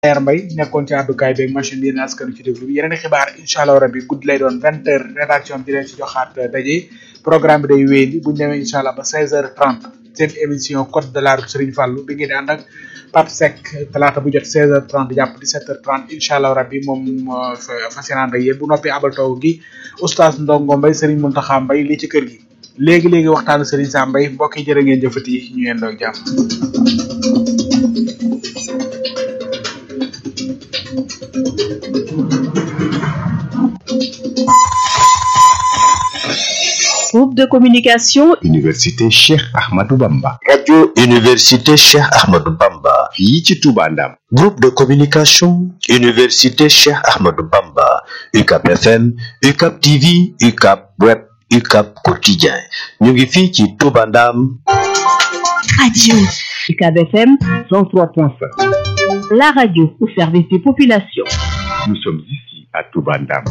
Leer Mbay nekkoon ci àddukaay beeg machine bi yéen askanu ci déglu bi yeneen i xibaar incha allah rabbi guddi lay doon vingt heures rédaction bi di leen ci joxaat daje programme bi day wéyandi bu ñu demee incha allah ba seize heures trente seen émission code de la route Serigne Fallou bi ngeen di ànd ak Pape Seck talaata bu jot seize heures trente jàpp dix-sept heures trente incha allah rabbi moom fas yéene ànd ak yéen bu noppi abal taw gi oustaz Ndongo Mbay Serigne Mountakha Mbay lii ci kër gi léegi léegi waxtaanu Serigne Sam Mbay mbokk yi jërë ngeen jëfati ñu yendoo jàmm. Groupe de communication Université Cheikh Ahmadou Bamba. radio Université Cheikh Ahmadou Bamba. fii ci Touba Ndam. groupe de communication Université Cheikh Ahmadou Bamba. UCAP FM UCAP TV UCAP Web UCAP Quotidien ñu ngi fii ci Touba Ndam. radio UCAB FM 103.5. la radio au service des populations Nous sommes ici à Touba Ndam.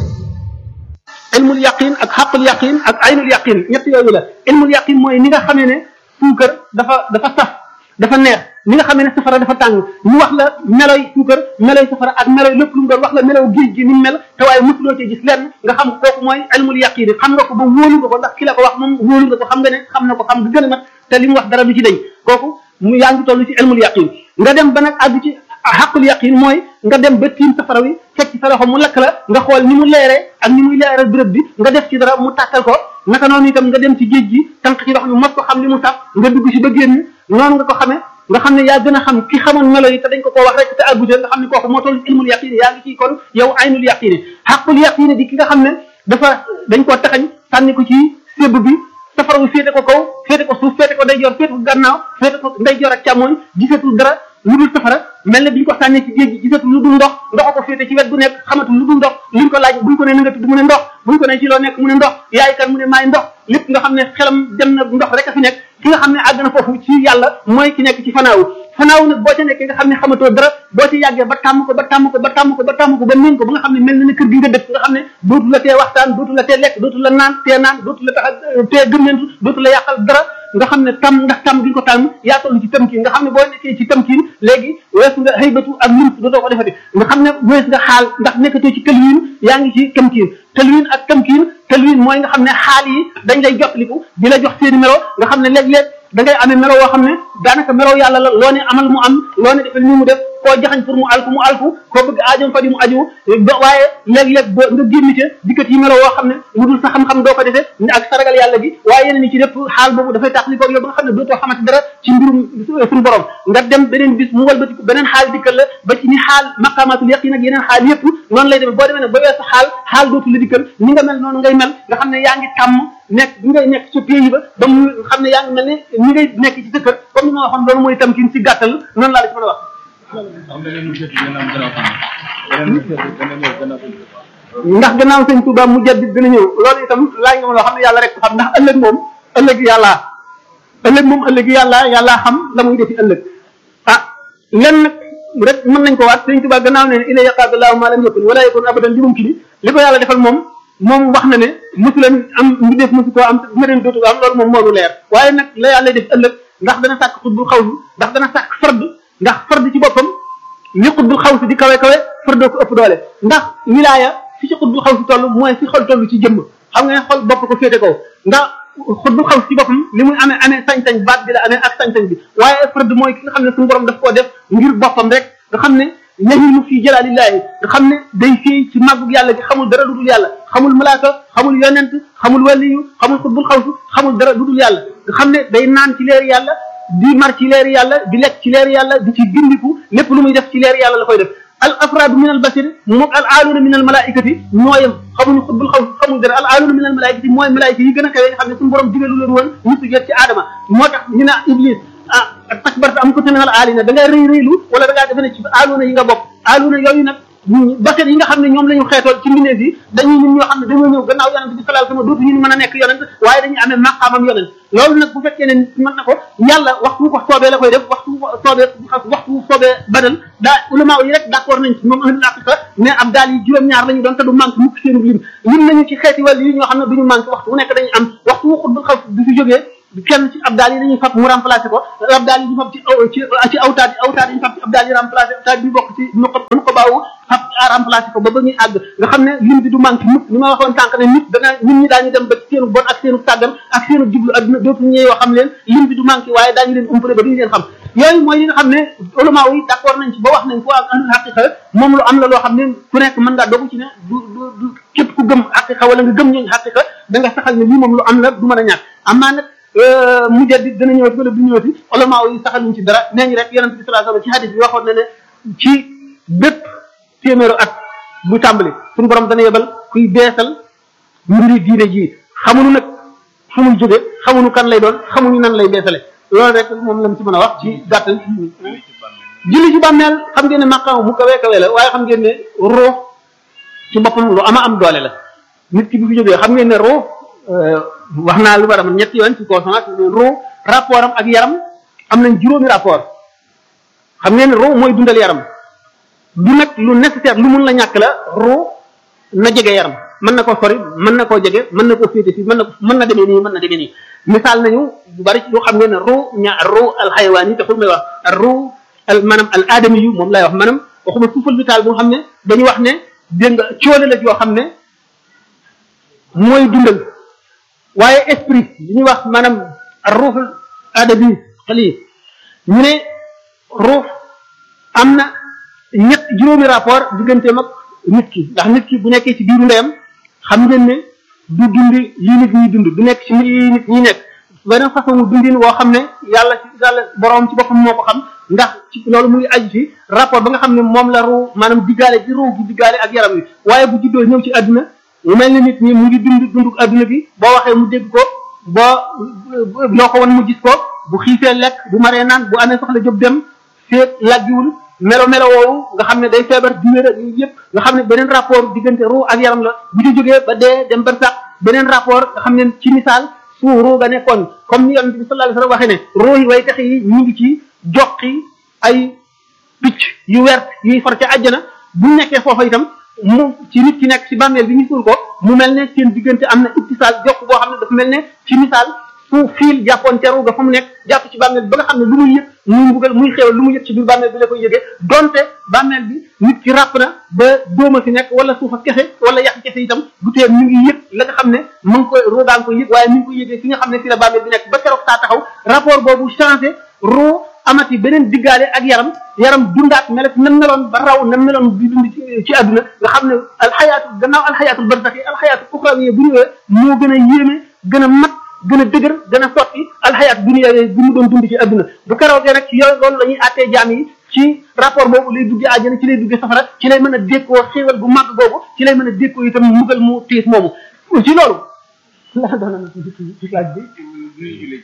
ilmul yaqin ak xaqul yaqin ak aynul yaqin ñett yooyu la ilmul yaqin mooy ni nga xamee ne suukar dafa dafa saf dafa neex ni nga xamee ne safara dafa tàng ñu wax la meloy suukar meloy safara ak meloy lépp lu mu doon wax la melow géej gi ni mu mel te waaye mosuloo cee gis lenn nga xam kooku mooy ilmul yaqin xam nga ko ba wóolu nga ko ndax ki la ko wax moom wóolu nga ko xam nga ne xam na ko xam nga gën a mat te li mu wax dara du ci dañ kooku mu yaa ngi toll ci ilmul yaqin nga dem ba nag àgg ci xaqul yaqin mooy nga dem ba tiim safara wi fekk ci sa loxo mu lakk la nga xool ni mu leeree ak ni muy leeral béréb bi nga def ci dara mu tàttal ko naka noonu itam nga dem ci géej gi tànk ci ndox mi mos ko xam li mu saf nga dugg ci ba génn noonu nga ko xamee nga xam ne yaa gën a xam ki xamoon melo yi te dañ ko koo wax rek te àggute nga xam ne kooku moo toll ci ilmul yaqin yaa ngi ci kon yow aynul yaqin xaqul yaqin di ki nga xam ne dafa dañ koo taxañ sànni ko ci sébb bi safara wi féete ko kaw féete ko suuf féete ko ndeyjoor féete ko gannaaw féete ko ndeyjoor ak càmmooñ gisatul dara lu dul safara mel ne bi ñu ko sànnee ci géej gi gisatul lu dul ndox ndox ko féete ci wet bu nekk xamatul lu dul ndox liñ ko laaj buñ ko ne na nga tudd mu ne ndox buñ ko ne ci loo nekk mu ne ndox yaay kan mu ne maay ndox lépp nga xam ne xelam dem na ndox rek a fi nekk ki nga xam ne àgg na foofu ci yàlla mooy ki nekk ci fanaawu fanaawu nag boo ca nekkee nga xam ne xamatoo dara boo ci yàggee ba tàmm ko ba tàmm ko ba tàmm ko ba tàmm ko ba miin ko ba nga xam ne mel na ne kër gi nga dëkk nga xam ne dootu la tee waxtaan dootu la tee lekk dootu la naan tee naan dootu la tax tee gëmmentu dootu la yàqal dara nga xam ne tam ndax tam gi nga ko tàmm yaa toll ci tamkiin nga xam ne boo nekkee ci tamkiin léegi wees nga xëybatu ak lim dootoo ko defati nga xam ne wees nga xaal ndax nekkatoo ci tëlwiin yaa ngi ci tamkiin tëlwiin ak tamkiin tëlwiin mooy nga xam ne xaal yi dañ lay jottaliku di la jox seeni melo nga xam ne léeg-léeg da ngay amee melo woo xam ne daanaka melo yàlla la loo ne amal mu am loo ne defal ni mu def koo jaxañ pour mu alku mu alku koo bëgg aajam fa di mu aju ba waaye léeg-léeg ba nga génn ca dikkat yi melo woo xam ne lu dul sa xam-xam doo ko defee ak saragal yàlla gi waaye yeneen yi ci lépp xaal boobu dafay tax li ko yow ba nga xam ne dootoo xamante dara ci mbirum suñu borom nga dem beneen bis mu walbatiku beneen xaal dikkal la ba ci ni xaal maqamatul yaqin ak yeneen xaal yëpp noonu lay demee boo demee nag ba weesu xaal xaal dootu la dikkal ni nga mel noonu ngay mel nga xam ne yaa ngi tàmm nekk bi ngay nekk ci pays ba ba mu xam ne yaa ngi mel ne ni ngay nekk ci sa kër comme ni ma waxoon loolu mooy tamkin ci gàttal noonu laa la ci mën a wax ndax gannaaw sëñ Touba mu jaddit dina ñëw loolu itam laaj nga ma loo xam ne yàlla rek xam ndax ëllëg moom ëllëg yàlla ëllëg moom ëllëg yàlla yàlla xam la muy defi ëllëg ah lenn rek mën nañ ko waat sëñ Touba gannaaw ne ila yaqaadallahu ma lam yakun wala yakun abadan li mumkin li ko yàlla defal moom moom wax na ne mosu leen am mu def mosu koo am dina leen dootu am loolu moom moonu leer waaye nag la yàlla def ëllëg ndax dana sàkk xutbul xawsu ndax dana sàkk fard ndax fard ci boppam li xutbul xawsu di kawe kawe fardoo ko ëpp doole ndax wilaaya fi ci xutbul xawsu toll mooy fi xol toll ci jëmm xam nga ne xol bopp ko féete kaw ndax xutbul xawsu ci boppam li muy amee amee sañ-sañ baat bi la amee ak sañ-sañ bi waaye fard mooy ki nga xam ne suñu borom daf koo def ngir boppam rek nga xam ne yahimu fi jalalillahi nga xam ne day fii ci màggug yàlla gi xamul dara lu dul yàlla xamul malaaka xamul yonent xamul waliyu xamul xutbul xawsu xamul dara lu dul yàlla nga xam ne day naan ci leer yàlla di mar ci leer yàlla di lekk ci leer yàlla di ci gindiku lépp lu muy def ci leer yàlla la koy def al afraadu min al basir moom al aaluuna min al malaikati ñooyam xamuñu xutbul xawsu xamul dara al aaluuna min al malaikati mooy malaika yi gën a kawe nga xam ne suñu borom digalu leen woon ñu sujjat ci aadama moo tax ñu ne iblis ah takbarta am ko te minal aalina da ngay rëy rëylu wala da ngaa defe ne ci aaluuna yi nga bokk aaluuna yooyu nag basir yi nga xam ne ñoom la ñu xeetool ci mbindeef yi dañuy ñun ñoo xam ne dañoo ñëw gannaaw yonent bi sallallahu alayhi wasallam dootu ñu mën a nekk yonent waaye dañuy amee maqaamam yonent loolu nag bu fekkee ne mën na ko yàlla waxtu ko soobee la koy def waxtu soobee waxtu soobee badal daa ulama yi rek d'accord nañ ci moom ahlul haqiqa mais ab daal yi juróom-ñaar la ñu doon te du manque mukk seen lim lim nañu ci xeeti wàll yi ñoo xam ne duñu manque waxtu bu nekk dañu am waxtu wu xutbul xaw du fi jógee kenn ci abdaal yi dañuy fab mu remplacé ko abdaal yi ñu fab ci ci ci awtaat awtaat yi ñu fab ci abdaal yi remplacé awtaat bi bokk ci nu ko nu ko baawu fab remplacé ko ba ba ñuy àgg nga xam ne lim bi du manqué mukk ni ma waxoon tànk ne nit dana nit ñi daañu dem ba seenu bon ak seenu tàggan ak seenu jublu adduna dootu ñëw yoo xam leen lim bi du manqué waaye daañu leen umpale ba duñu leen xam yooyu mooy yi nga xam ne ulama yi d'accord nañ ci ba wax nañ ko ak ahlul haqiqa moom lu am la loo xam ne ku nekk mën ngaa dogu ci ne du du du képp ku gëm haqiqa wala nga gëm ñooñu haqiqa da nga saxal ne lii moom lu am la du mën a ñàkk amaa nag mujaddid dana ñëwati wala du ñëwati ulama yi saxaluñ ci dara nee ñu rek yonent bi sallallahu alayhi wasallam ci hadith bi waxoon na ne ci bépp téeméeru at bu tàmbali suñu borom dana yebal kuy beesal mbiri diine ji xamuñu nag fu muy jóge xamuñu kan lay doon xamuñu nan lay beesale loolu rek moom lañ ci mën a wax ci gàttal julli ci bàmmeel xam ngeen ne maqaam mu kawee kawee la waaye xam ngeen ne ruux ci boppam lu ama am doole la nit ki bi fi jógee xam ngeen ne ruux wax naa lu war a mën ñetti yoon ci consonance ruux rapport am ak yaram am nañ juróomi rapport xam ngeen ne ruux mooy dundal yaram du nag lu nécessaire lu mun la ñàkk la ruux na jege yaram mën na koo sori mën na koo jege mën na koo féete fii mën na mën na demee nii mën na demee nii misaal nañu bu bari lu xam ngeen ne ruux ña ruux alxayawaan yi taxul may wax ruux al maanaam al aadami yu moom lay wax maanaam waxuma suufal vital bu nga xam ne dañu wax ne dégg nga coole la yoo xam ne mooy dundal waaye esprit li ñuy wax maanaam ruuxul aadami xali ñu ne ruux am na ñett juróomi rapport digganteem ak nit ki ndax nit ki bu nekkee ci biiru ndeyam xam ngeen ne du dund lii nit ñi dund du nekk ci lii nit ñi nekk beneen façon mu dundin woo xam ne yàlla ci yàlla borom ci boppam moo ko xam ndax ci loolu muy aju ci rapport ba nga xam ne moom la ruu maanaam diggaale ci ruu gi diggaale ak yaram wi waaye bu juddoo ñëw ci àdduna mu mel ne nit ñi mu ngi dund dundu àdduna bi boo waxee mu dégg ko boo loo ko won mu gis ko bu xiifee lekk bu maree naan bu amee soxla jóg dem seet laggiwul melo melo woowu nga xam ne day feebar di wér ak yëpp nga xam ne beneen rapport diggante ruu ak yaram la bu ci jógee ba dee dem ba sax beneen rapport nga xam ne ci misaal su ruu ga nekkoon comme ni yonent bi sallallahu alayhi wasallam waxee ne ruu yi way tax yi ñu ngi ci joqi ay picc yu wert yuy far ca àjjana bu nekkee foofa itam mu ci nit ki nekk ci bàmmeel bi ñu suul ko mu mel ne seen diggante am na ittisaal jokk boo xam ne dafa mel ne ci misaal fu fiil jàppoon ca ruu ga fa mu nekk jàpp ci bàmmeel bi ba nga xam ne lu muy yëg muy mbugal muy xew lu mu yëg ci biir bàmmeel bi la koy yëgee donte bàmmeel bi nit ki ràpp na ba dóoma fi nekk wala suufa kese wala yàq kese itam du tee mi ngi yëg la nga xam ne mu ngi koy ruu gaa ngi koy yëg waaye mi ngi koy yëgee fi nga xam ne fi la bàmmeel bi nekk ba keroog saa taxaw rapport boobu changé ruu amati beneen diggaale ak yaram yaram dundaat melet na meloon ba raw na meloon di dund ci àdduna nga xam ne alxayaatu gannaaw alxayaatul barzaxi alxayaatu uxrawiya bu ñëwee moo gën a yéeme gën a mat gën a dëgër gën a sotti alxayaat dunya bi mu doon dund ci àdduna bu keroogee nag ci yooyu loolu la ñuy àttee jaam yi ci rapport boobu lay duggee àjjana ci lay duggee safara ci lay mën a dékkoo xéewal bu màgg boobu ci lay mën a dékkoo itam mugal mu tiis moomu ci loolu la doon na ci laaj bi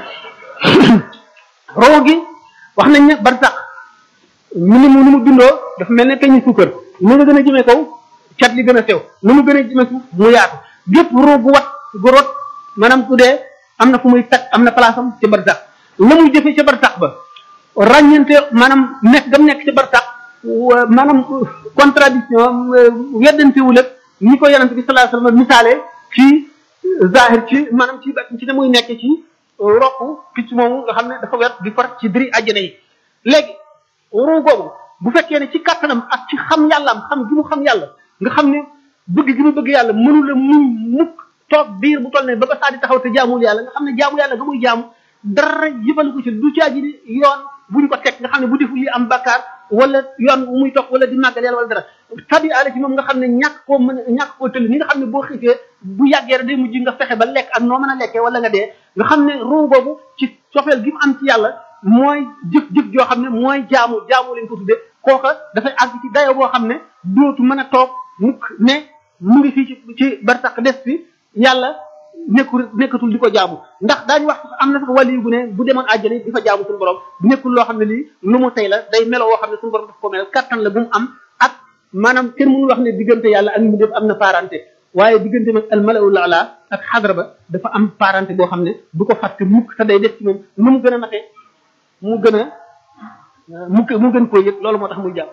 roo gi wax nañ ne barsax mu ni mu ni mu bindoo dafa mel ne peñu suukar nu nga gën a jëmee kaw cat li gën a sew nu mu gën a jëmee suuf mu yaatu gépp roo gu wat gu rot maanaam ku dee am na fu muy tag am na place am ci barsax la muy jëfee ca barsax ba ràññante maanaam nekk gam nekk ca barsax maanaam contradiction weddantewul ak ni ko yonente bi sallallahu alayhi wasallam misaale ci zahir ci maanaam ci ci ne muy nekk ci rokku picc moomu nga xam ne dafa wet di far ci diri àjjana yi léegi ruu googu bu fekkee ne ci kattanam ak ci xam yàllaam xam gi mu xam yàlla nga xam ne bëgg gi mu bëgg yàlla mënu la muy mukk toog biir bu toll ne ba ba saa di taxaw te jaamul yàlla nga xam ne jaamu yàlla ga muy jaamu dara yëbalu ko ci du caaji ni yoon buñ ko teg nga xam ne bu deful li am bakkaar wala yoon muy toog wala di màggal yàlla wala dara tabi ala ci moom nga xam ne ñàkk koo mën ñàkk koo tëll ni nga xam ne boo xiifee bu yàggee rek day mujj nga fexe ba lekk ak noo mën a lekkee wala nga dee nga xam ne ruu boobu ci cofeel gi mu am ci yàlla mooy jëf-jëf joo xam ne mooy jaamu jaamu lañ ko tuddee kooka dafay àgg ci dayo boo xam ne dootu mën a toog mukk ne mu ngi fii ci ci barsax des fi yàlla nekkul nekkatul di ko jaamu ndax daañu wax am na sax wàllu bu ne bu demoon àjjana di fa jaamu suñu borom nekkul loo xam ne lii lu mu tey la day melo woo xam ne suñu borom daf ko mel kattan la bu mu am ak maanaam kenn mënul wax ne diggante yàlla ak mu def am na parenté waaye diggante nag al malaul ala ak xadra ba dafa am parenté boo xam ne du ko fàtte mukk te day def ci moom nu mu gën a matee mu gën a mu mu gën koo yëg loolu moo tax muy jàpp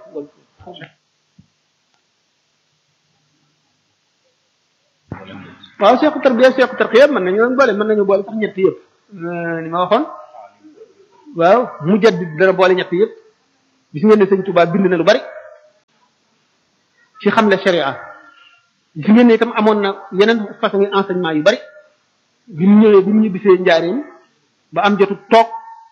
waaw seeku tarbiya seeku tarqiya mën nañu boole mën nañu boole sax ñett yëpp ni ma waxoon waaw mu jaddid dara boole ñett yëpp gis ngeen ne sëñ Tuubaa bind na lu bari ci xamle sharia gis ngeen ne itam amoon na yeneen façon enseignement yu bari bi mu ñëwee bi mu ñibbisee njaareem ba am jotu toog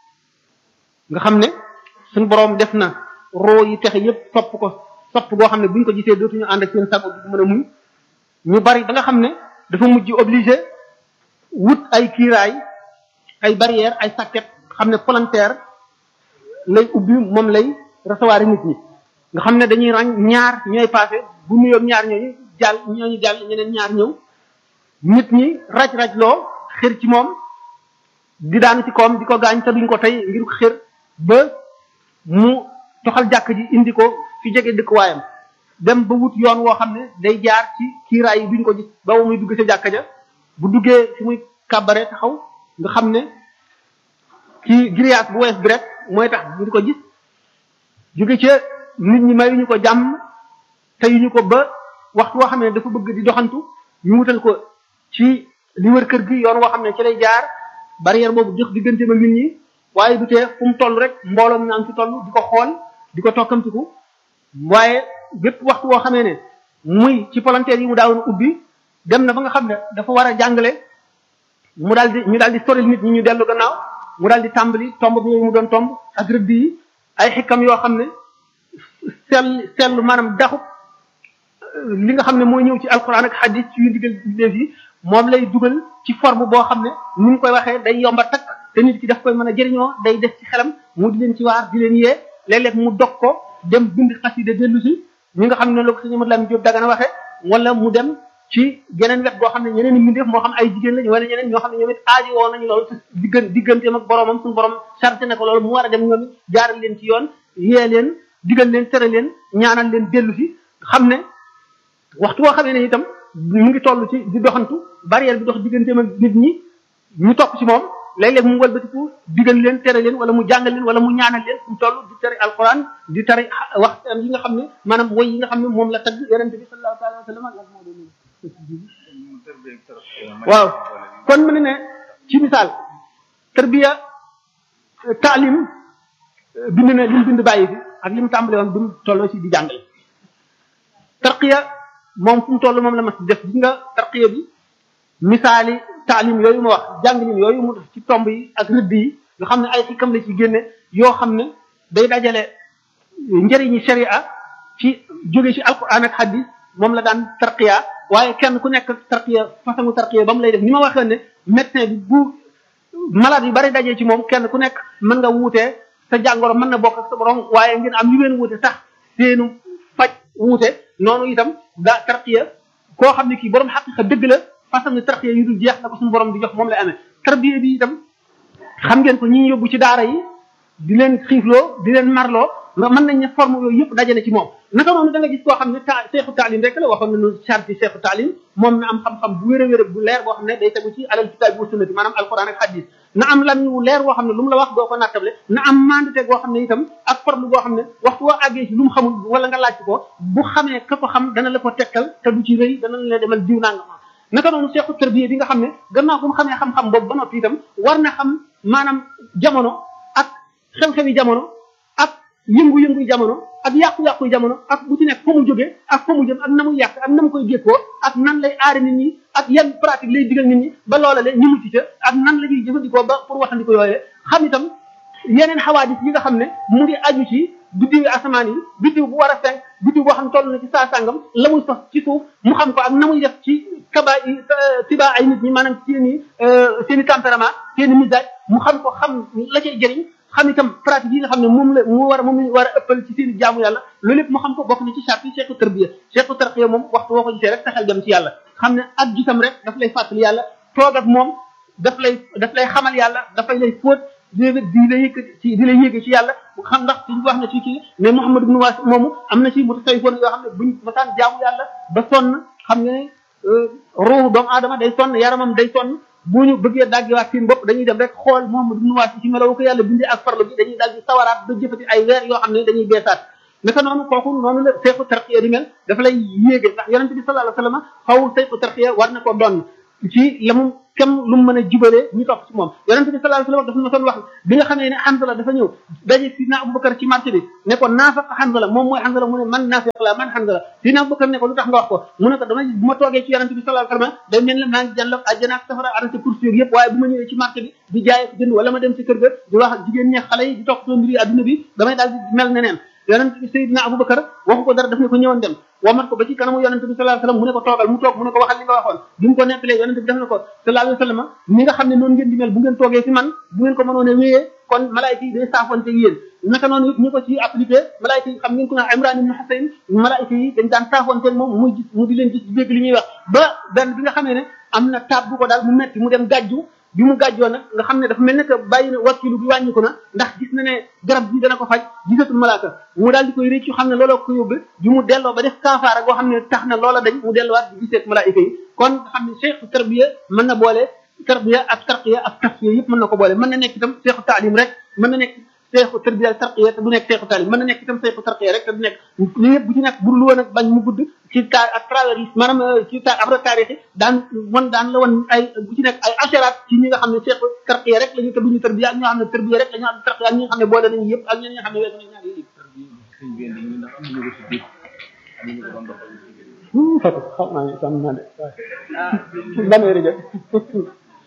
nga xam ne suñu boroom def na roo yi texe yëpp topp ko sopp goo xam ne buñ ko gisee dootuñu ànd ak seen sago du mën a muñ ñu bari ba nga xam ne dafa mujj obligé wut ay kiiraay ay barrière ay sàkket xam ne volontaire lay ubbi moom lay recevoir nit ñi nga xam ne dañuy ràññ ñaar ñooy passé bu nuyoog ñaar ñooñu jàll ñooñu jàll ñeneen ñaar ñëw nit ñi raj-raj loo xër ci moom di daanu ci koom di ko gaañ te duñ ko tey ngir xër ba mu toxal jàkk ji indi ko fi jege dëkkuwaayam dem ba wut yoon woo xam ne day jaar ci kiiraay yi duñ ko gis ba muy dugg ca jàkka ja bu duggee fi muy kàbbare taxaw nga xam ne ci grillage bu wees bi rek mooy tax duñ ko gis jóge ca nit ñi mayuñu ko jàmm teyuñu ko ba waxtu woo xam ne dafa bëgg di doxantu ñu wutal ko ci li wër kër gi yoon woo xam ne ci lay jaar barrière boobu jox digganteem ak nit ñi waaye du tee fu mu toll rek mbooloo mi naan ci toll di ko xool di ko tokkamtiku waaye bépp waxtu woo xamee ne muy ci volontaire yi mu daawoon ubbi dem na ba nga xam ne dafa war a jàngale mu daal di ñu daal di soril nit ñi ñu dellu gannaaw mu daal di tàmbali tomb bi yooyu mu doon tomb ak rëdd yi ay xikam yoo xam ne sell sell maanaam daxu li nga xam ne mooy ñëw ci alquran ak hadis ci yu digal def yi moom lay dugal ci forme boo xam ne ni mu koy waxee day yomba takk te nit ki daf koy mën a jëriñoo day def ci xelam mu di leen ci waar di leen yee léeg-léeg mu dog ko dem bind xasida dellu si ñi nga xam ne la ko sëñ Amadou Lamine Diop Dagana waxee wala mu dem ci geneen wet boo xam ne ñeneen i mbindeef moo xam ay jigéen lañ wala ñeneen ñoo xam ne ñoom it aaji woo nañu loolu diggan digganteem ak boromam suñu borom chargé na ko loolu mu war a dem ñoom it jaaral leen ci yoon yee leen digal leen tere leen ñaanal leen dellu si xam ne waxtu woo xamee ne itam mu ngi toll ci di doxantu barrière bi dox digganteem ak nit ñi ñu topp ci moom léeg-léeg mu walbatiku digal leen tere leen wala mu jàngal leen wala mu ñaanal leen mu toll di tere alquran di tere wax yi nga xam ne maanaam woy yi nga xam ne moom la tagg yonente bi sallallahu alayhi wa sallam waaw kon mu ne ne ci misaal tarbiya taalim bind na li mu bind bàyyi fi ak li mu tàmbale woon bi mu tolloo ci di jàngale tarqiya moom fu mu toll moom la mas def gis nga tarqiya bi misaali taalim yooyu ma wax jàngalin yooyu mu def ci tomb yi ak rëdd yi nga xam ne ay xikam la ci génne yoo xam ne day dajale njëriñi sharia ci jóge ci alquran ak hadis moom la daan tarqiya waaye kenn ku nekk tarqiya façon tarqiya ba mu lay def ni ma waxee ne médecin bi bu malade yu bari dajee ci moom kenn ku nekk mën nga wuutee sa jàngoro mën na bokk ak sa borom waaye ngeen am yu ngeen wuute tax seenu faj wuute noonu itam daa tarqiya koo xam ne kii borom xaqiqa dëgg la façon tarqiya yu dul jeex la ko suñu borom di jox moom lay amee tarbiya bi itam xam ngeen ko ñi ñu yóbbu ci daara yi di leen xiifloo di leen marloo nga mën nañ ne forme yooyu yëpp daje na ci moom naka noonu da nga gis koo xam ne ta seexu taalim rek la waxoon nañu charte yi seexu taalim moom na am xam-xam bu wér a wér bu leer boo xam ne day tegu ci alal kitaab wa sunnati maanaam alquran ak hadis na am lam wu leer boo xam ne lu mu la wax doo ko nattable na am mandate goo xam ne itam ak forme boo xam ne waxtu woo àggee ci lu mu xamul wala nga laaj ko bu xamee ka ko xam dana la ko tegtal te du ci rëy dana la demal diw nanga ma naka noonu seexu tarbiya bi nga xam ne gannaaw bu mu xamee xam-xam boobu ba noppi itam war na xam maanaam jamono ak xew-xewi jamono ak yëngu-yëngu jamono ak yàqu-yàqu jamono ak bu ci nekk fa mu jógee ak fa mu jëm ak na muy yàq ak na mu koy gékkoo ak nan lay aari nit ñi ak yan pratique lay digal nit ñi ba loola le ñu mucc ca ak nan la ñuy jëfandikoo ba pour waxandiko yooyee xam itam yeneen xawaadis yi nga xam ne mu ngi aju ci biddiwi asamaan yi biddiw bu war a fenk biddiw boo xam ne toll na ci saa sàngam la muy sos ci suuf mu xam ko ak na muy def ci kaba yi tiba ay nit ñi maanaam seen i seen i tempérament seen i misage mu xam ko xam la cay jëriñ xam itam pratique yi nga xam ne moom la mu war a moom la war a ëppal ci seen jaamu yàlla loolu lépp mu xam ko bokk na ci charte yi cheikhu tarbiya cheikhu tarbiya moom waxtu woo ko gisee rek taxal dem ci yàlla xam ne ak gisam rek daf lay fàttali yàlla toog ak moom daf lay daf lay xamal yàlla dafay lay fóot di di la yëkk ci di la yéege ci yàlla bu xam ndax suñu wax na ci kii mais Muhammad ibn Waasi moomu am na ci mutasawwifoon yoo xam ne buñ masaan jaamu yàlla ba sonn xam nga ne ruuhu doomu aadama day sonn yaramam day sonn bu ñu bëggee daggiwaat seen bopp dañuy dem rek xool Muhammad ibn Waasi ci melawu ko yàlla bindee ak farlu bi dañuy daal di sawaraat ba jëfati ay weer yoo xam ne dañuy beesaat naka noonu kooku noonu la seexu tarqiya di mel dafa lay yéege ndax yonente bi sallallahu alayhi wasallam xaw seexu tarqiya war na ko doon ci la mu kem lu mu mën a jubalee ñu topp ci moom yonente bi sallallahu alayhi wasallam dafa ma doon wax bi nga xamee ne Hanzala dafa ñëw daje sidna Abubakar ci marché bi ne ko naafaq Hanzala moom mooy Hanzala mu ne man naafiq la man Hanzala sidna Abubakar ne ko lu tax nga wax ko mu ne ko dama bu ma toogee ci yonente bi sallallahu alayhi wasallam day mel ne maa ngi jànloog àjjana ak safara arrêté course yooyu yëpp waaye bu ma ñëwee ci marché bi di jaay ak jënd wala ma dem ci kër ga di wax jigéen ñi xale yi di topp soo mbiri adduna bi damay daal di mel neneen yonente bi Seydina Abubakar waxu ko dara daf ne ko ñëwoon dem womat ko ba ci kanamu yonente bi sallallahu alayhi wasallam mu ne ko toogal mu toog mu ne ko waxal li nga waxoon bi mu ko nettalee yonente bi def na ko sallallahu alayhi wasallam ni nga xam ne noonu ngeen di mel bu ngeen toogee fi man bu ngeen ko mënoon a wéyee kon malaayika yi day saafonte yéen naka noonu it ñu ko ci appliqué malaayika yi xam ngeen ko naan Imran ibn Husayn malaayika yi dañ daan saafonte moom muy gis mu di leen gis di dégg li ñuy wax ba benn bi nga xamee ne am na taab bu ko daal mu metti mu dem gàjju bi mu gàjjoo nag nga xam ne dafa mel ne que bàyyi na wakkilu bi wàññi ko na ndax gis na ne garab bi dana ko faj gisatul malaaka mu daal di koy réccu xam ne looloo ko yóbbe bi mu delloo ba def kaafaara goo xam ne tax na loola dañ mu delluwaat di giseet malaayika yi kon nga xam ne cheikh tarbiya mën na boole tarbiya ak tarqiya ak tasfiya yëpp mën na ko boole mën na nekk itam cheikh taalim rek mën na nekk cheikh tarbiya ak tarqiya te du nekk cheikh taalim mën na nekk itam cheikh tarqiya rek te du nekk li yëpp bu ci nekk bu lu woon ak bañ mu gudd ci ta à travers yi maanaam ci ta après taarix yi daan wan daan la wan ay bu ci nekk ay asharat ci ñi nga xam ne cheikh tarqiya rek la ñu te duñu tarbiya ak ñoo xam ne tarbiya rek la ñu am tarqiya ak ñi nga xam ne boole nañu yëpp ak ñi nga xam ne weesu nañu ñaar yëpp fatu xam naa ne sam naa de ban heure jot xam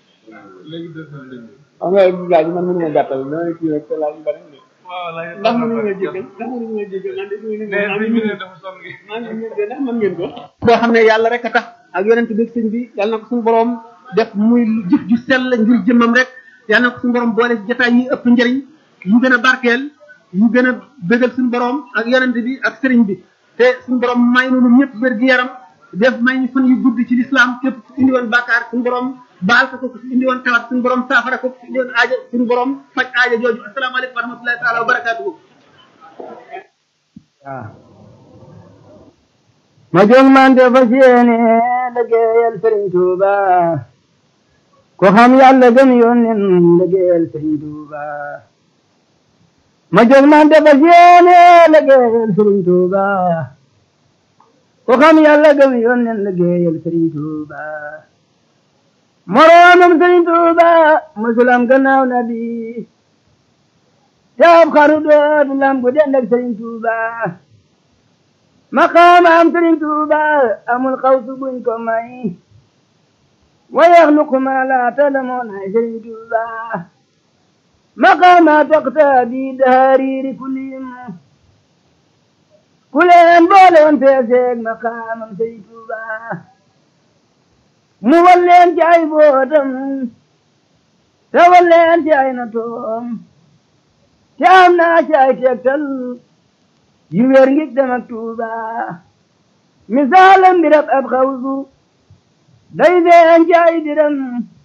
nga laaj man mënu ma gàttal dama kii rek te laaj bari ndax mënu ma jéggal ndax mënu ma jéggal man de suñu maa ngi ñëw ndax mën ngeen ko boo xam ne yàlla rek a tax ak yonent bi sëñ bi yàlla na ko suñu borom def muy jëf ju sell ngir jëmmam rek yàlla na ko suñu borom boole ci jotaay yi ëpp njëriñ yu gën a barkeel yu gën a bëggal suñu borom ak yonent bi ak sëriñ bi te suñu borom may nu ñëpp wér gi yaram def may ñu fan yu gudd ci lislaam képp ku indi woon bàkkaar suñu borom baal ko ko ku indi woon tawat suñu borom saafara ko ku indi woon aaja suñu borom faj aaja jooju asalaamaaleykum wa rahmatullahi taala wa barakaatuhu ma jóg man de fas yéene liggéeyal Sëriñ Tuuba ko xam yàlla gëm yónneen liggéeyal Sëriñ Tuuba ma jóg man de fas yéene liggéeyal Sëriñ Tuuba ko xam yàlla gëm yónneen liggéeyal Sëriñ Tuuba moroomam Sëriñ Tuuba musulam gannaaw nabi taab xaru dootu lam gu dend ak Sëriñ Tuuba maqaamam Sëriñ Tuuba amul xawsu buñ ko may wa yaxluqu ma la talamoon ay Sëriñ Tuuba maqaama taqtaadi dahariri kulim kuleen boole woon feeseeg maqaamam Sëriñ Tuuba mu walleen ci ay bootam te walleen ci ay natoom te am naa ci ay tegtal yu wér ngig dem ak Tuuba misaalam birab ab xawsu day feen ci ay diram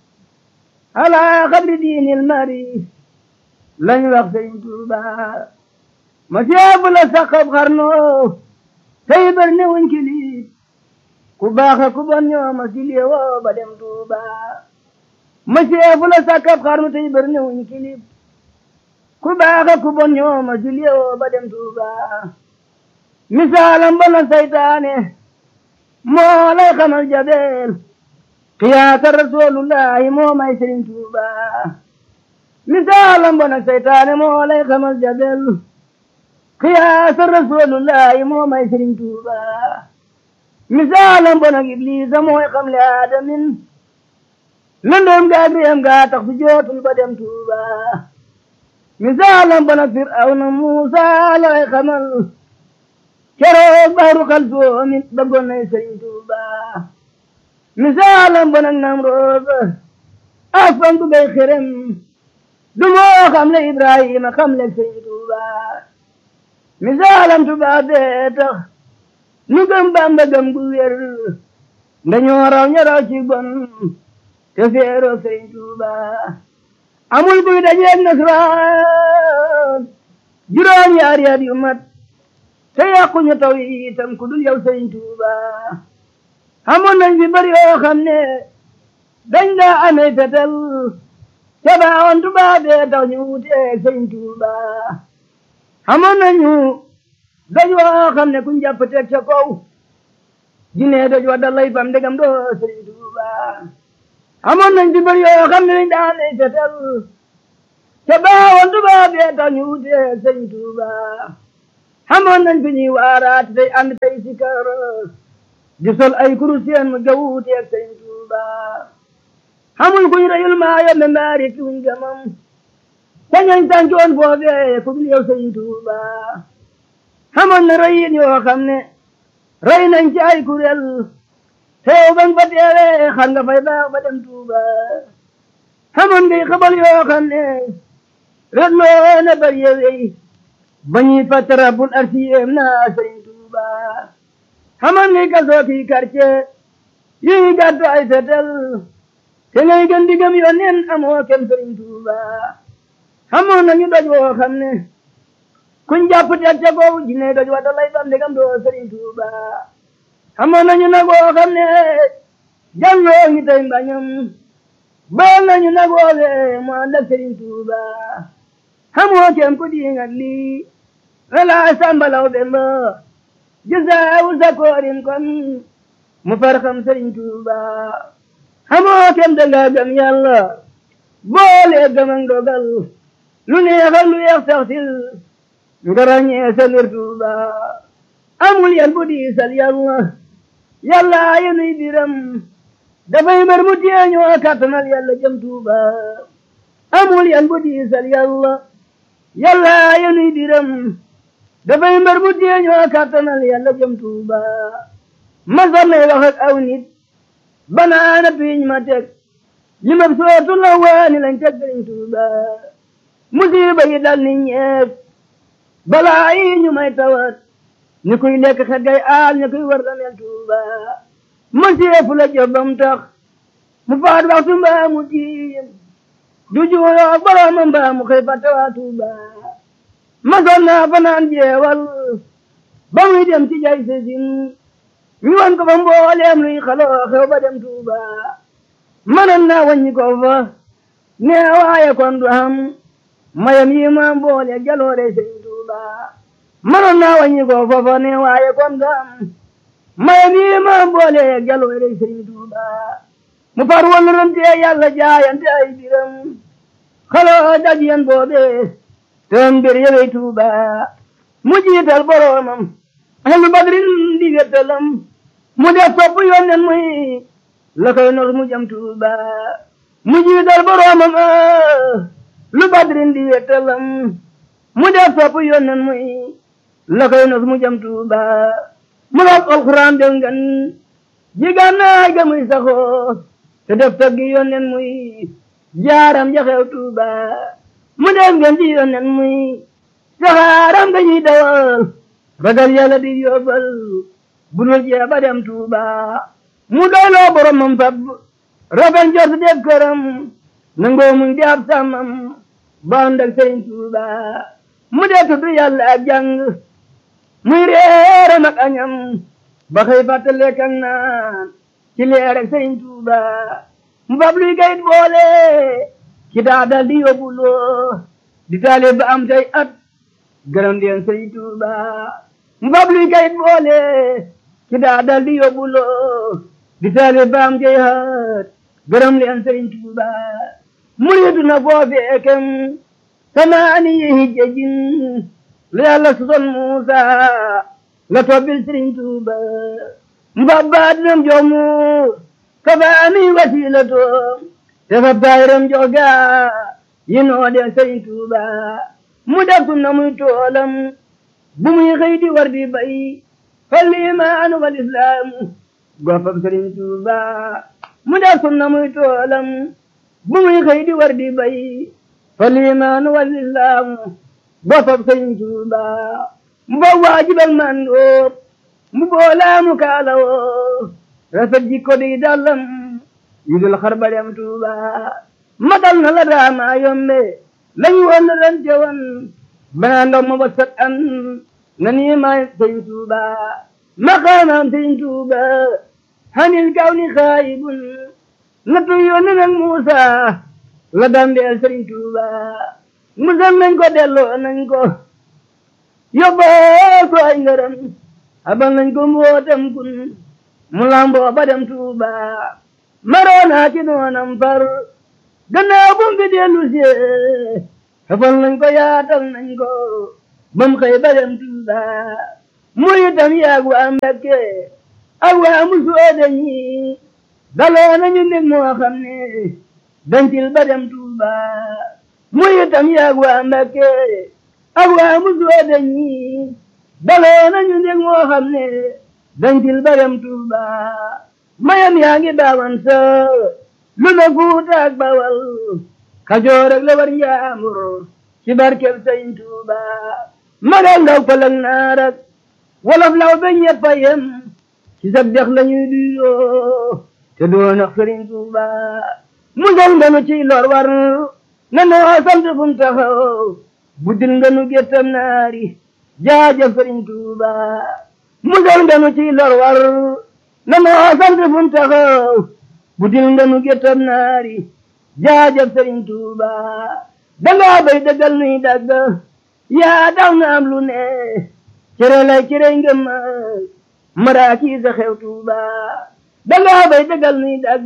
ala xabri diinil mari lañ wax Sëriñ Tuuba ma seefu la saqab xarno tey bar ne wuñ kiliit ku baax ku bon ñoo ma silie woo ba dem Tuuba ma seefu la saqab xarno tey bar ne wuñ kiliit ku baax ku bon ñoo ma silie woo ba dem Tuuba misaalam bana saytaane moo lay xamal jabeel xiyaasa rasulullahi moo may Sëriñ Tuuba misaalam bana saytaane moo lay xamal jabeel xiyaasa rasulullahi moo may Sëriñ Tuuba misaalam bana iblisa mooy xamle aadamin lëndoom gaag réem gaa tax su jootul ba dem Tuuba misaalam bana firawna Muusa lay xamal keroog baaru xal soomin bëggoon nay Sëriñ Tuuba misaalam ba nag Namrood afan bu bay xerem du moo xam le Ibrahima xam le Sëriñ Tuuba misaalam tubaab bee tax nu gëm Bamba gëm gu wér dañoo raw ña raw ci bon te feeroo Sëriñ Tuuba amul buy dajeeg nasraan juróom yaari at yu mat te yàquñu taw yi itam ku dul yow Sëriñ Tuuba amoon nañ fi bari yoo xam ne dañ daa amee fetel te baaxoon tubaab bee tax ñu wuteeg Sëriñ Tuuba amoon nañu doj woo xam ne kuñ jàpp teg ca kaw jinne doj wa dalay fam ndegam doo Sëriñ Tuuba amoon nañ ci bëri yoo xam ne dañ daan lay fetal ca baawoon tubaab yee tax ñu wutee sëñ Tuuba amoon nañ fi ñuy waaraat tey ànd tey si kër di sol ay kurus seen mu ga wuuteeg sëñ Tuuba amul kuñ reyul maa yombe mbaari kiwuñ gamam sañañ tàncoon foofee ku dul yow sëñ Tuuba amoon na reyin yoo xam ne rey nañ ci ay kuréel teew bañ fa teewee xam nga fay baax ba dem Tuuba amoon ngay xabal yoo xam ne ret loo na bari yewey ba ñuy fàtte rabbul arsiyem naa sëñ Tuuba amoon ngay kasoo kii quartier yi gàddu ay fetel te ngay gën di gëm yoon neen amoo kem sëriñ Tuuba amoon nañu doj woo xam ne kuñ jàpp teg ca kaw jinne doj wata lay bam ndegam doo sëriñ Tuuba amoon nañu nag woo xam ne jàlloo ngi tey mbañam baal nañu nag woowe mu ànd ak sëriñ Tuuba amoo kem ku diingat lii wala sambalaw bemba jësaawu sa koorin kon mu far xam sëriñ Tuuba amoo kem danga gëm yàlla boole gëm ak dogal lu neexal lu yeex sax sil nga ràññee sa ngir Tuuba amul yan bu diisal yàlla yàlla yenuy biram dafay mbër mu teeñoo kattanal yàlla jëm Tuuba amul yan bu diisal yàlla yàlla yenuy biram dafay mbër mu teeñoo kattanal yàlla jëm Tuuba masar nay wax ak aw nit banaana piiñ ma teg li ma sootu la waani lañ teg sëriñ Tuuba musiba yi dal ni ñeeg balaa yi ñu may tawat ni kuy lekk xet gay aal ni kuy war damel Tuuba masiefu la jobam tax mu faat waxtu mbaa mu jiim du juuyoo ak boroomam mbaa mu xëy fàtte waa Tuuba masoon naa fanaan jeewal ba muy dem ci jay sesin ñu wan ko fa mbooleem luy xaloo xew ba dem Tuuba mënoon naa wàññi ko fa ne waaye kon du am mayam yi ma boole jaloore sëñ Tuuba mënoon naa wàññi ko fa fa ne waaye kon du am mayam yi ma boole jaloore sëñ Tuuba mu far woon rante yàlla jaayante ay biram xaloo daj yan boobe te mbir yewey Tuuba mu jiital boroomam ahlu badrin di wettalam mu def topp yónneen muy la koy nos mu jëm Tuuba mu jiital boroomam lu badrin di wettalam mu def topp yónneen muy la koy nos mu jëm Tuuba mu def alxuraan de ngan jigannaay ga muy saxoo te def taggi yónneen muy jaaram jaxew Tuuba mu def ngeen ci yónneen muy saxaaram ga ñuy dawal ragal yàlla di yóbbal bu dul jee ba dem Tuuba mu doyloo boromam fab rafet njort def këram nangoo muñ di ab sàmmam ba ànd ak sëriñ Tuuba mu dee tudd yàlla ak jàng muy reeram ak añam ba xëy fàtte lekk ak naan ci leer ak sëriñ Tuuba mu fab luy kayit boole ci daa dal di yóbbuloo di taale ba am tey at gërëm deen sëriñ Tuuba mu fab luy kayit boole ci daa dal di yóbbuloo di taale ba am tey at gërëm leen sëriñ Tuuba muriitu na foofee kem samaani yi hijjajin lu yàlla soson Muusa la tobbil sëriñ Tuuba mbabba dinam joomu kafaani wasilato te fab taayiram joga yi noode sëriñ Tuuba mu def sunna muy toolam bu muy xëy di war di bay fal imaanu wal islaamu gofab sëriñ Tuuba mu def sunna muy toolam bu muy xëy di war di bay fal imaanu wal islaamu gofab sëriñ Tuuba mu ba waajibal man dóor mu boolaamu kaalawoo rafet jikko di dallam yu dul xar ba dem Tuuba matal na la daama yombe lañu woon na ren tewoon banaa ndaw ma ba sat an na nii maay sëriñ Tuuba maqaamaam sëriñ Tuuba hanil kaw ni xaayibun nattu yónni nag Muusa la dambeel sëriñ Tuuba musal nañ ko delloo nañ ko yóbboo ko ay ngërëm abal nañ ko mbootam kun mu lamboo ba dem Tuuba maroonaa ci noonam far gannaaw bu mu fi dellu see xafal nañ ko yaatal nañ ko bam xëy ba dem Tuuba muy itam yaag waa Mbakke ak waa Musoobe ñi daloo nañu mbég moo xam ne dancil ba dem Tuuba muy itam yaag waa Mbakke ak waa Musoobe ñi daloo nañu mbég moo xam ne dancil ba dem Tuuba mayam yaa ngi baawan sa lu na Fuuta ak Bawal Kajoor ak la war njaambur ci barkeb Sëñ Tuuba magal ndaw pëlëg naar ak wolof law ba ñëpp a yem ci sab dex la ñuy duyoo te doon ak Sëriñ Tuuba musal nga nu ci lor war na noo sant fu mu taxaw buddil nga nu géttam naari jaajëf Sëriñ Tuuba musal nga nu ci lor war na noo sant fu mu taxaw buddil nga nu géttam naari jaajëf Sëriñ Tuuba dangaa bay dëggal nuy dagg yaa daw na am lu ne cere lay cere ngëm maraaki sa xew Tuuba dangaa bay dëggal nuy dagg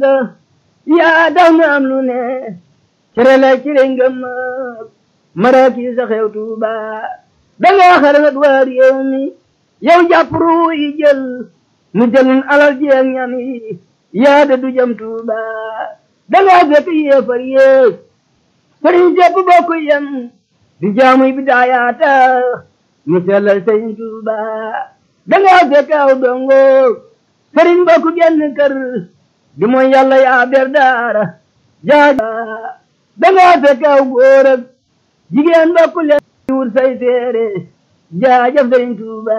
yaa daw na am lu ne cere lay cere ngëm maraaki sa xew Tuuba dangaa xarangat waa réew mi yow jàpp ruu yi jël nu jëlun alal ji ak ñam yi yaa de du jëm Tuuba dangaa fekk yéefar yéeg sëriñ sépp bokk yem di jaamuy bi daayaata ñu sellal sëriñ Tuuba dangaa fekk aw dongo sëriñ bokk genn kër di mooy yàlla yaa ber daara jaaja dangaa fekk aw góor ak jigéen bokk leen wut say téere jaajëf sëriñ Tuuba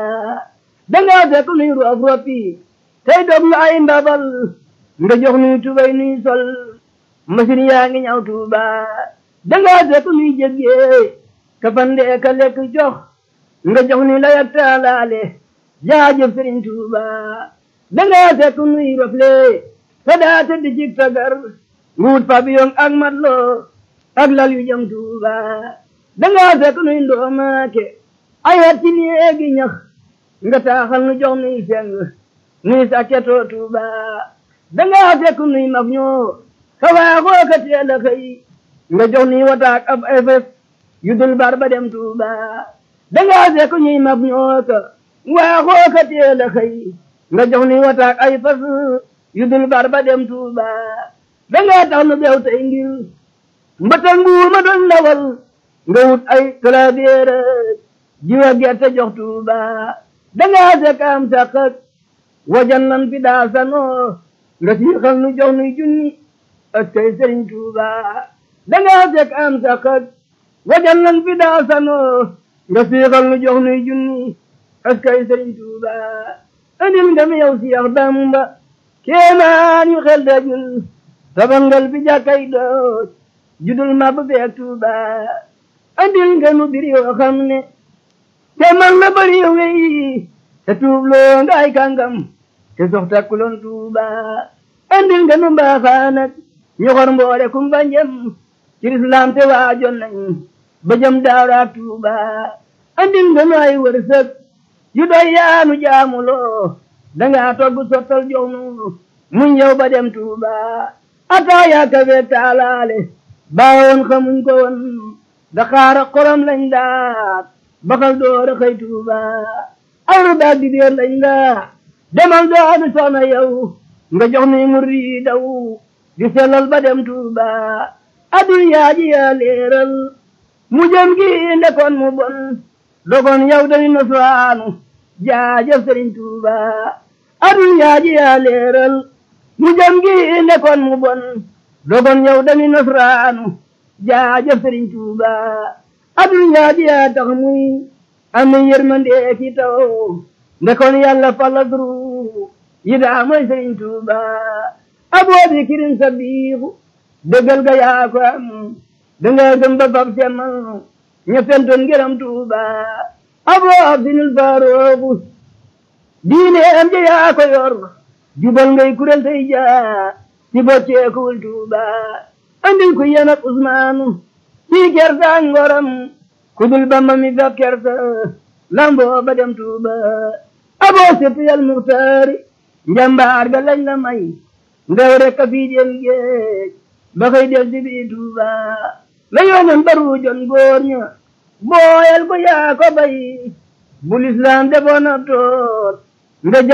dangaa fekk nuy roof roppi tey dog nu ay ndabal nga jox nuy tubay nuy sol machine yaa ngi ñaw Tuuba dangaa fekk nuy jéggee kafande ka lekk jox nga jox ni la yak taalaale jaajëf Sëriñ Tuuba dangaa fekk nuy rofle te daa tëdd ci tagar nguut pavillon ak matlo ak lal yu jëm Tuuba dangaa fekk nuy ndoomaake ay at ci néegi ñax nga taaxal nu jox nuy seng nuy sakketoo Tuuba dangaa fekk nuy maf ñoo ka waaxoo ka teel a xëy nga jox nuy wataak ab efes yu dul bar ba dem Tuuba dangaa fekk ñuy maf ñoo ka waaxoo ka teel a xëy nga jox nuy wataak ay fas yu dul bar ba dem Tuuba dangaa tax nu beew tey ngir mbëtëg mbuuma doon ndawal nga wut ay clavier jiwa gerte jox Tuuba dangaa fekk am saqak wajan lan fi daa sanoo nga siixal nu jox nuy junni ak kay Sëriñ Tuuba dangaa fekk am saqak wajan lan fi daa sanoo nga siixal nu jox nuy junni ak kay Sëriñ Tuuba andil nga mi yow Seex Bamba kéemaan yu xel dajul tabangal fi jàkkay dooj judul mab beek Tuuba andil nga nu bir yoo xam ne te man la bari yow wey te tuubloo nga ay kàngam te sox takkuloon Tuuba andil nga nu mbaaxaan ak ñoxor mboole kumba njëm ci lislaam te waajoon nañ ba jëm daaraak Tuuba andil nga nu ay wërsëg yu doy yaanu jaamuloo dangaa togg sottal jox nu muñ yow ba dem Tuuba ataaya kafe taalaale baawoon xamuñ ko woon daxaara xorom lañ daat baxal door a xëy Tuuba ayru daal di déer lañ daa demal doonu soxna yow nga jox ni muri daw di sellal ba dem Tuuba adul yaaji yaa leeral mu jëm gi ndekoon mu bon dogon yow dañu nasraanu jaajëf Sëriñ Tuuba adul yaaji yaa leeral mu jëm gi ndekoon mu bon dogon yow dañu nasraanu jaajëf Sëriñ Tuuba adul yaaji yaa tax muy ame yërmande ki taw ndekoon yàlla falla duru yi daa mooy Sëriñ Tuuba aboo bi kirin sa biixu dëggal ga yaa ko am danga gëm ba fab semmal ña fentoon ngërëm Tuuba aboo abdinul faarooku diine am ja yaa ko yor jubal ngay kuréel tey jaa ci bocceekuwul Tuuba andil ku yem ak Usmaanu ci kersa ak ngoram kudul Bamba mi fab kersa lamboo ba dem Tuuba aboo sëpp yal muxtaari njambaar ga lañ la may ndew rek a fii jëm géej ba koy def si biir Tuuba la yónneen baru jon góor ña booyal ko yaa ko bay bu lislaam defoon ab tool nga